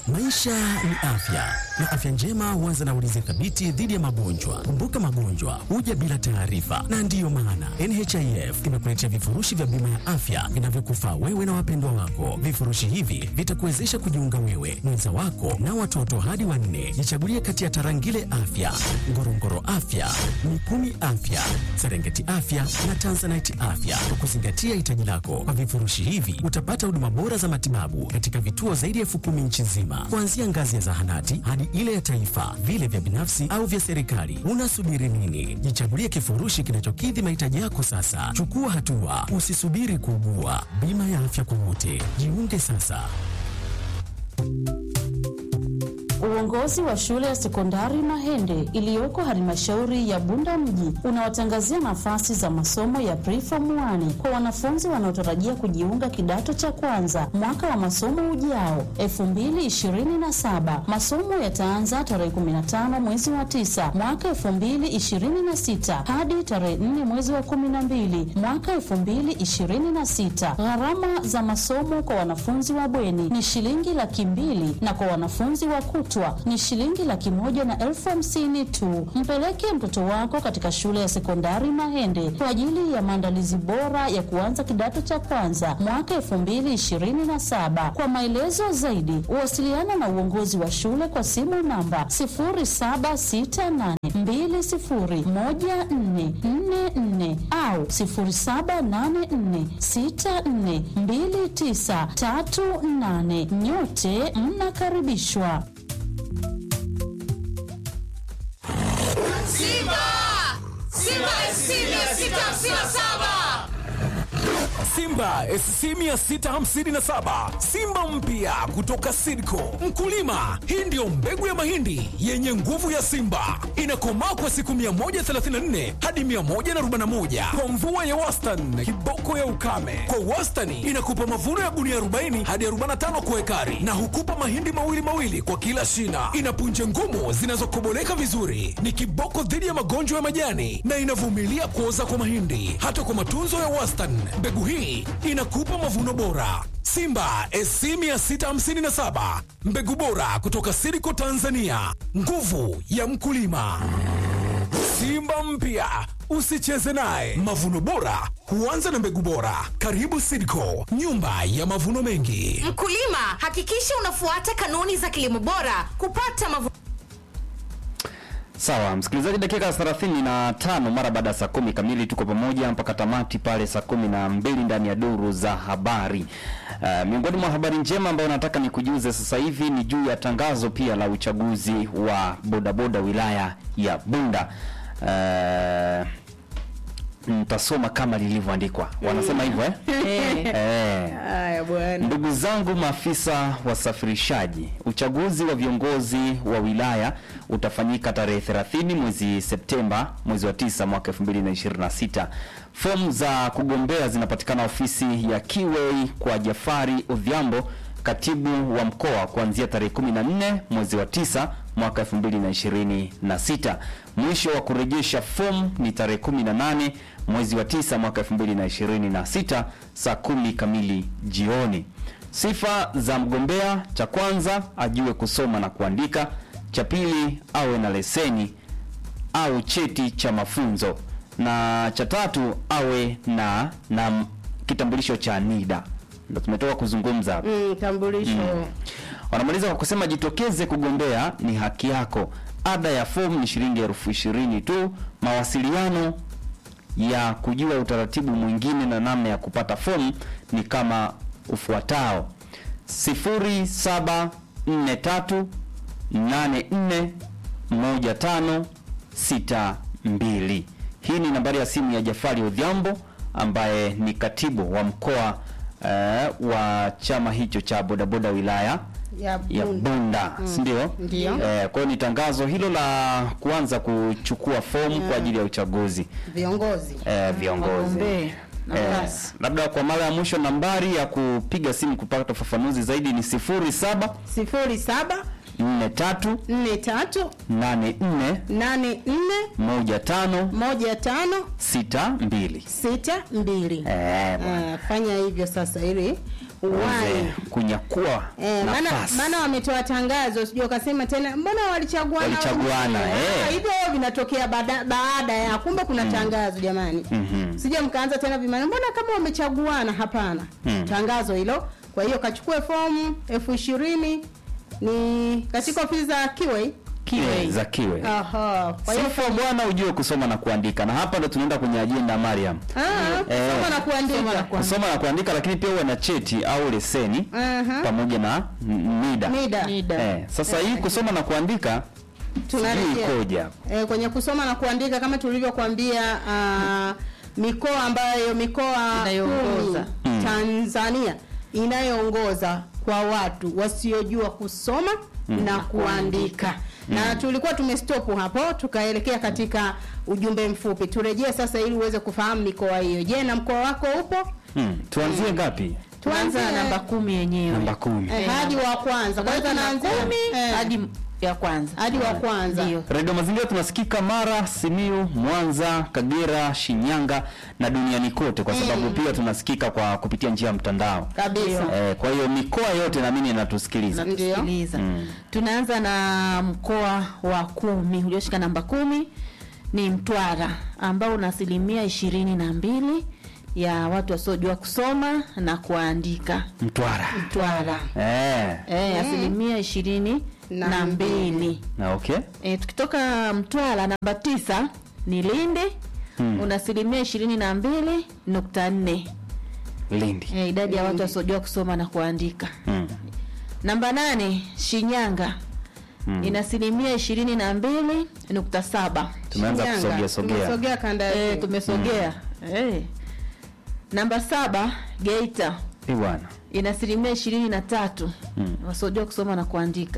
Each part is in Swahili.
Maisha ni afya na afya njema huanza na ulinzi thabiti dhidi ya magonjwa. Kumbuka, magonjwa huja bila taarifa, na ndiyo maana NHIF imekuletea vifurushi vya bima ya afya vinavyokufaa wewe na wapendwa wako. Vifurushi hivi vitakuwezesha kujiunga wewe, mwenza wako na watoto hadi wanne. Jichagulie kati ya Tarangire Afya, Ngorongoro Afya, Mikumi Afya, Serengeti Afya na Tanzanite Afya kwa kuzingatia hitaji lako. Kwa vifurushi hivi utapata huduma bora za matibabu katika vituo zaidi ya elfu kumi nchi nzima, kuanzia ngazi ya zahanati hadi ile ya taifa, vile vya binafsi au vya serikali. Unasubiri nini? Jichagulie kifurushi kinachokidhi mahitaji yako sasa. Chukua hatua, usisubiri kuugua. Bima ya afya kwa wote, jiunge sasa. Uongozi wa shule ya sekondari Mahende iliyoko halmashauri ya Bunda mji unawatangazia nafasi za masomo ya preform 1 kwa wanafunzi wanaotarajia kujiunga kidato cha kwanza mwaka wa masomo ujao 2027. Masomo yataanza tarehe 15 mwezi wa 9 mwaka 2026 hadi tarehe 4 mwezi wa 12 mwaka 2026. Gharama za masomo kwa wanafunzi wa bweni ni shilingi laki mbili na kwa wanafunzi wa kutwa ni shilingi laki moja na elfu hamsini tu. Mpeleke mtoto wako katika shule ya sekondari Mahende kwa ajili ya maandalizi bora ya kuanza kidato cha kwanza mwaka elfu mbili ishirini na saba. Kwa maelezo zaidi, uwasiliana na uongozi wa shule kwa simu namba sifuri saba sita nane mbili sifuri moja nne nne nne au sifuri saba nane nne sita nne mbili tisa tatu nane. Nyote mnakaribishwa. Simba! Simba SC 657! Simba SC 657 Simba mpya kutoka Sidco. Mkulima, hii ndiyo mbegu ya mahindi yenye nguvu ya Simba, inakomaa kwa siku 134 hadi 141 kwa mvua ya wastani, kiboko ya ukame. Kwa wastani inakupa mavuno ya gunia 40 hadi 45 kwa ekari, na hukupa mahindi mawili mawili kwa kila shina. Ina punje ngumu zinazokoboleka vizuri, ni kiboko dhidi ya magonjwa ya majani na inavumilia kuoza kwa mahindi. Hata kwa matunzo ya wastani, mbegu hii inakupa mavuno bora. Simba SC 657 mbegu bora kutoka Siriko Tanzania, nguvu ya mkulima. Simba mpya usicheze naye. Mavuno bora huanza na mbegu bora. Karibu Siriko, nyumba ya mavuno mengi. Mkulima, hakikisha unafuata kanuni za kilimo bora kupata mavuno Sawa msikilizaji, dakika 35 mara baada ya saa kumi kamili, tuko pamoja mpaka tamati pale saa kumi na mbili ndani ya duru za habari. Uh, miongoni mwa habari njema ambayo nataka nikujuze sasa hivi ni juu ya tangazo pia la uchaguzi wa bodaboda wilaya ya Bunda. Uh, Mtasoma kama lilivyoandikwa, wanasema hivyo eh? Eh. Haya bwana. Ndugu zangu maafisa wasafirishaji, uchaguzi wa viongozi wa wilaya utafanyika tarehe 30 mwezi Septemba, mwezi wa 9 mwaka 2026. Fomu za kugombea zinapatikana ofisi ya Kiwei kwa Jafari Odhiambo, katibu wa mkoa, kuanzia tarehe 14 mwezi wa 9 mwaka 2026. Mwisho wa kurejesha fomu ni tarehe 18 mwezi wa 9 mwaka 2026 saa kumi kamili jioni. Sifa za mgombea: cha kwanza ajue kusoma na kuandika, cha pili awe na leseni au cheti cha mafunzo, na cha tatu awe na na kitambulisho cha NIDA. Ndio tumetoka kuzungumza hapa. Mm, tambulisho. Wanamaliza kwa kusema jitokeze kugombea, ni haki yako. Ada ya fomu ni shilingi elfu ishirini tu. Mawasiliano ya kujua utaratibu mwingine na namna ya kupata fomu ni kama ufuatao: 0743 84 15 62. Hii ni nambari ya simu ya Jafari Odhiambo ambaye ni katibu wa mkoa eh, wa chama hicho cha bodaboda wilaya Ya ya Bunda. Bunda, si ndio? Ndio. Eh, kwa hiyo ni tangazo hilo la kuanza kuchukua fomu kwa ajili ya uchaguzi Viongozi. eh, viongozi. Wagombee. Eh, labda kwa mara ya mwisho nambari ya kupiga simu kupata ufafanuzi zaidi ni 07 sifuri saba 43 nne tatu 84 nane nne 15 moja tano 62. sita mbili. Eh, bwana. Ah, fanya hivyo sasa ili waweze kunyakua Eh, maana nafasi. maana wametoa tangazo, sijui ukasema tena mbona walichaguana Walichaguana, wenyewe? eh. Ah, hivyo vinatokea baada, baada ya kumbe kuna tangazo jamani. Mhm. Sije mkaanza tena vimana, mbona kama wamechaguana? Hapana, Mm. tangazo hilo. Kwa hiyo kachukue fomu elfu ishirini ni katika ofisi za Kiwei. Eh, za kiwe Aha, kwa hiyo sifa bwana ujue kusoma na kuandika na hapa ndo tunaenda kwenye ajenda Mariam ah, Eh. soma na kuandika. kusoma na kuandika lakini pia uwe na cheti au leseni Aha. pamoja na m- NIDA, Mida. Eh, sasa hii kusoma na kuandika sijui Tunarejea. ikoje hapa e, kwenye kusoma na kuandika kama tulivyokuambia uh, mikoa ambayo mikoa Inayoongoza. kumi Mm. Tanzania inayoongoza kwa watu wasiojua kusoma na kuandika na tulikuwa tumestop hapo tukaelekea katika ujumbe mfupi turejee sasa ili uweze kufahamu mikoa hiyo je na mkoa wako upo hmm. tuanzie ngapi tuanza Tuanze- namba kumi yenyewe namba kumi eh, hadi wa kwanza kwanza Tuanza na naanzia kumi eh, hadi ya kwanza hadi wa kwanza ndio redio mazingira tunasikika mara simiu mwanza kagera shinyanga na duniani kote kwa sababu pia tunasikika kwa kupitia njia ya mtandao kabisa eh, kwa hiyo mikoa yote naamini inatusikiliza Ndio. natusikiliza Mm. tunaanza na mkoa wa kumi ulioshika namba kumi ni mtwara ambao una asilimia ishirini na mbili ya watu wasiojua kusoma na kuandika mtwara mtwara eh. e, asilimia ishirini Na na mbili. mbili na okay e, tukitoka mtwara namba tisa ni lindi Mm. una asilimia ishirini na mbili nukta nne lindi e, idadi ya watu wasiojua kusoma na kuandika mm. namba nane shinyanga Mm. ina asilimia ishirini na mbili nukta saba tumeanza Shinyanga. kusogea sogea Tumesogea kanda ya e, juu. tumesogea e. namba saba geita Eh, bwana ina asilimia ishirini na tatu Mm. wasiojua kusoma na kuandika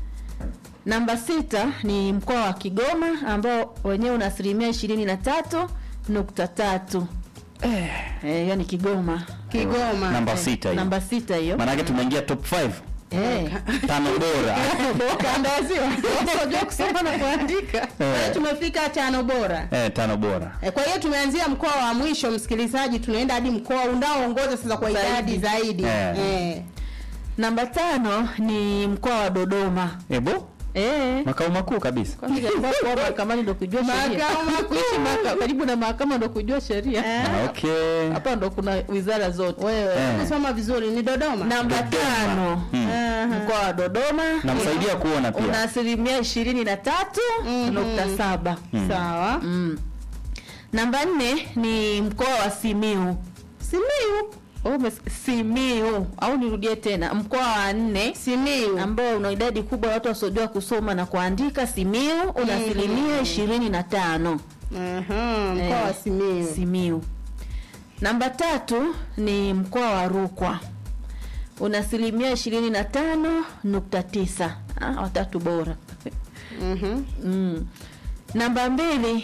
namba sita ni mkoa wa kigoma ambao wenyewe una asilimia ishirini na tatu nukta tatu eh. Eh, yani kigoma Kigoma namba Eh, sita hiyo namba sita hiyo maanake tumeingia top 5 eh. tano bora kanda ya ziwa wasiojua kusoma na kuandika Kwa hiyo Eh. tumefika tano bora eh, tano bora E, kwa hiyo tumeanzia mkoa wa mwisho msikilizaji, tunaenda hadi mkoa unaoongoza sasa kwa Zaidi. idadi zaidi. Eh. Eh. namba tano ni mkoa wa dodoma ebo eh. makao makuu kabisa Kwani katika kuwa mahakamani ndo kujua sheria Makao makuu. kuishi maka- karibu na mahakama ndo kujua sheria Ah, okay hapa ndo kuna wizara zote Wewe Eh. kusoma vizuri ni Dodoma. namba Dodoma. tano Mm. mkoa wa dodoma namsaidia kuona una pia asilimia ishirini na tatu nukta saba Sawa. mm. namba nne ni mkoa wa simiu Simiu. Oh, umes- simiu au nirudie tena mkoa wa nne Simiu. ambao una idadi kubwa ya watu wasiojua kusoma na kuandika simiu una asilimia ishirini na tano Aha, mkoa Eh, wa Simiu. simiu namba tatu ni mkoa wa rukwa una asilimia ishirini na tano nukta tisa ah, watatu bora Mhm. mm. namba mbili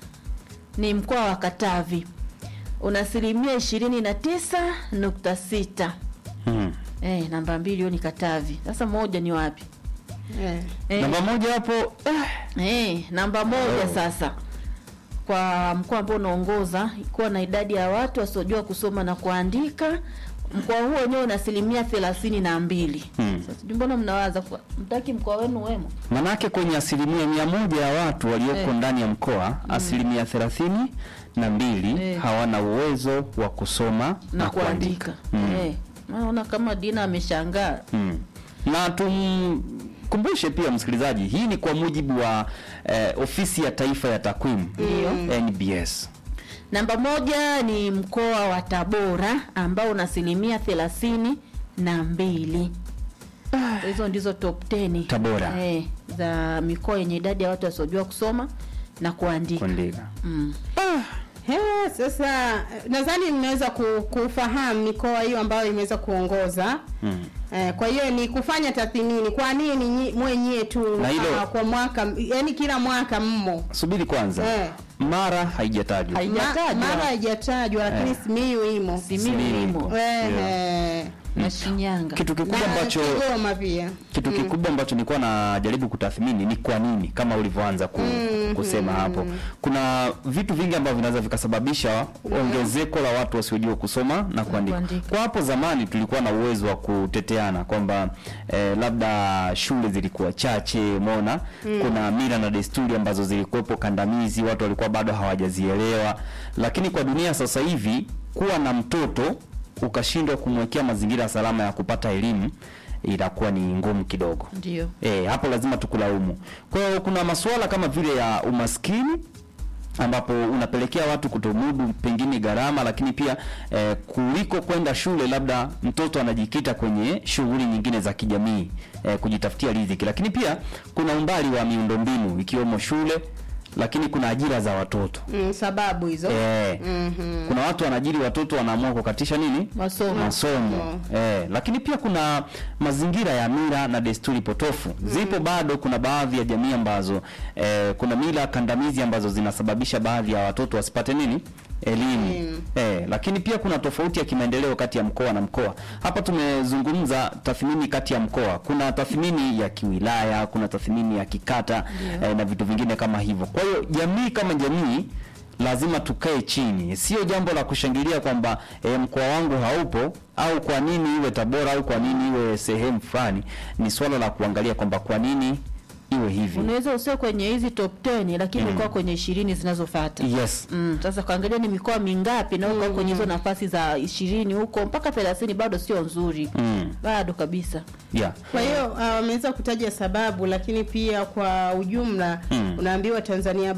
ni mkoa wa katavi una asilimia ishirini na tisa nukta sita mm. eh, namba mbili hiyo ni katavi sasa moja ni wapi Eh. eh, namba moja hapo Eh, namba moja Oh. sasa kwa mkoa ambao unaongoza kuwa na idadi ya watu wasiojua kusoma na kuandika mkoa huo wenyewe una asilimia thelathini na mbili Hmm. sasa sijui mbona mnawaza kwa- mtaki mkoa wenu wemo manake kwenye asilimia mia moja ya watu walioko Eh. ndani ya mkoa asilimia thelathini na mbili Eh. hawana uwezo wa kusoma na, na kuandika kuandika Mm. eh, naona kama dina ameshangaa Mm. na tumkumbushe pia msikilizaji hii ni kwa mujibu wa eh, ofisi ya taifa ya takwimu nbs namba moja ni mkoa wa tabora ambao una asilimia thelathini na mbili hizo ndizo top 10 Tabora. eh, za mikoa yenye idadi ya watu wasiojua kusoma na kuandika kuandika mm. He, sasa eh, nadhani mnaweza ku- kufahamu mikoa hiyo ambayo imeweza kuongoza mm. Eh, kwa hiyo ni kufanya tathmini, kwa nini nyi- mwenyewe tu Na hilo- ah, kwa mwaka, yani kila mwaka mmo subiri kwanza Eh. mara haijatajwa Hai- Ma- Haijatajwa. mara haijatajwa, lakini Eh. Simiyu imo Simiyu Simiyu imo ipo. Eh, Yeah. eh. na Shinyanga kitu kikubwa na ambacho Kigoma pia kitu kikubwa ambacho nilikuwa najaribu kutathmini ni kwa nini kama ulivyoanza ku, kusema hapo. Kuna vitu vingi ambavyo vinaweza vikasababisha ongezeko la watu wasiojua kusoma na kuandika. kuandika. Kwa hapo zamani tulikuwa na uwezo wa kuteteana kwamba eh, labda shule zilikuwa chache, umeona kuna mila na desturi ambazo zilikuwepo kandamizi, watu walikuwa bado hawajazielewa. Lakini kwa dunia sasa hivi kuwa na mtoto ukashindwa kumwekea mazingira salama ya kupata elimu itakuwa ni ngumu kidogo. Ndio. E, hapo lazima tukulaumu. Kwa hiyo kuna masuala kama vile ya umaskini ambapo unapelekea watu kutomudu pengine gharama, lakini pia eh, kuliko kwenda shule, labda mtoto anajikita kwenye shughuli nyingine za kijamii eh, kujitafutia riziki, lakini pia kuna umbali wa miundombinu ikiwemo shule, lakini kuna ajira za watoto Mm, sababu hizo eh, kuna watu wanaajiri watoto wanaamua kukatisha nini Masomo. masomo eh, lakini pia kuna mazingira ya mila na desturi potofu zipo bado. Kuna baadhi ya jamii ambazo eh, kuna mila kandamizi ambazo zinasababisha baadhi ya watoto wasipate nini elimu eh, lakini pia kuna tofauti ya kimaendeleo kati ya mkoa na mkoa. Hapa tumezungumza tathmini kati ya mkoa, kuna tathmini ya kiwilaya, kuna tathmini ya kikata eh, na vitu vingine kama hivyo. Kwa hiyo jamii kama jamii lazima tukae chini, sio jambo la kushangilia kwamba e, mkoa wangu haupo au kwa nini iwe Tabora au kwa nini iwe sehemu fulani. Ni swala la kuangalia kwamba kwa nini iwe hivi. Unaweza usio kwenye hizi top 10 lakini Mm. ulikuwa kwenye ishirini zinazofuata. Yes. Mm, sasa kuangalia ni mikoa mingapi na uko kwenye hizo nafasi za ishirini huko mpaka 30 bado sio nzuri. Mm. Bado kabisa. Yeah. Kwa hiyo ah, wameweza kutaja sababu, lakini pia kwa ujumla Mm. unaambiwa Tanzania